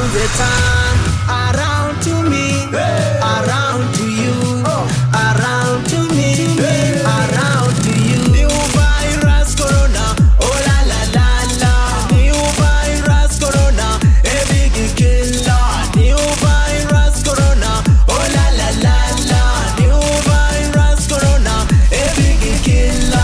around the time, around to me, around to you, around to me, around to you. New virus corona, oh la la la la. New virus corona, a big killer. New virus corona, oh la la la la. New virus corona, a big killer.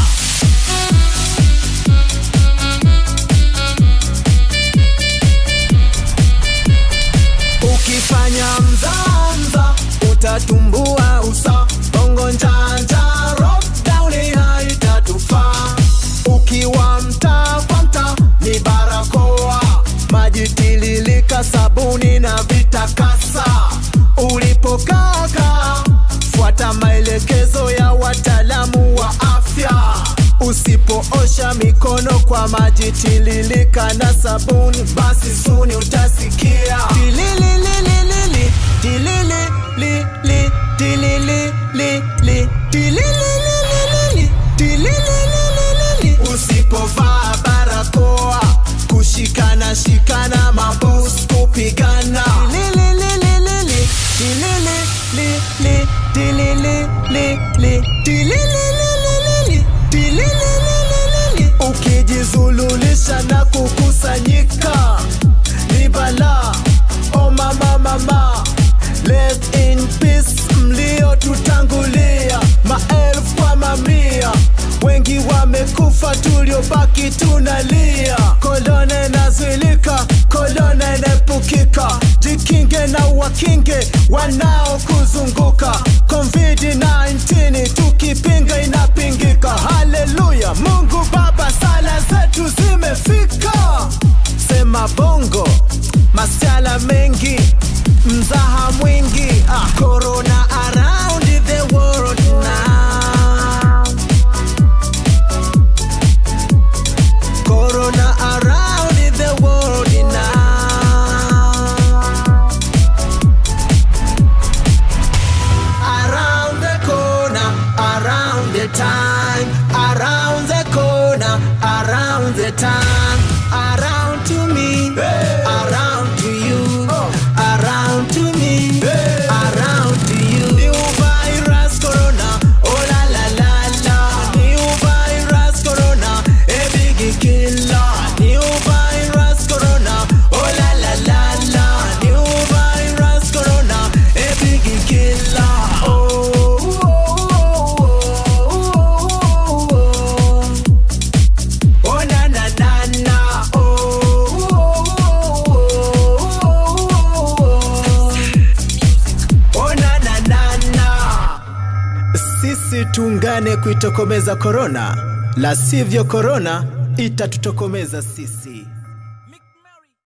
Ukifanya mzamza utatumbua usa bongo njanja lockdown haitatufaa. Ukiwa mtaa kwa mtaa ni barakoa, maji tililika, sabuni na vitakasa. Ulipokaka fuata maelekezo ya wataalamu wa afya. Usipoosha mikono kwa maji tililika na sabuni, basi suni utasikia tililililili tilililili tilililili tilililili tilililili. Usipovaa barakoa kushikana shikana mabos kupigana tilililili tilililili tilililili tilililili tilililili. Ukijizululisha na kukusanyika ni balaa. Oh mama mama, rest in peace mliotutangulia, maelfu kwa mamia, wengi wamekufa, tuliobaki tunalia. Korona inazuilika, korona inaepukika, jikinge na wakinge wanaokuzunguka. COVID-19 tukipinga inapingika. Haleluya, Mungu Baba, sala zetu zimefika. Sema bongo, masiala mengi, mzaha mwingi. Ah, corona around the world now. Corona around the world now. Around the corner, around the time, around the corner, around the time, around to me, around to you, around to me, around to you. New virus corona, oh la la la la. New virus corona, a big killer. New virus corona, oh la la la la. New virus corona, a big killer. Oh, oh, oh, oh, oh. Oh na na na na oh, oh, oh, oh, oh. Oh na na na na Sisi tuungane kuitokomeza korona, la sivyo korona itatutokomeza sisi.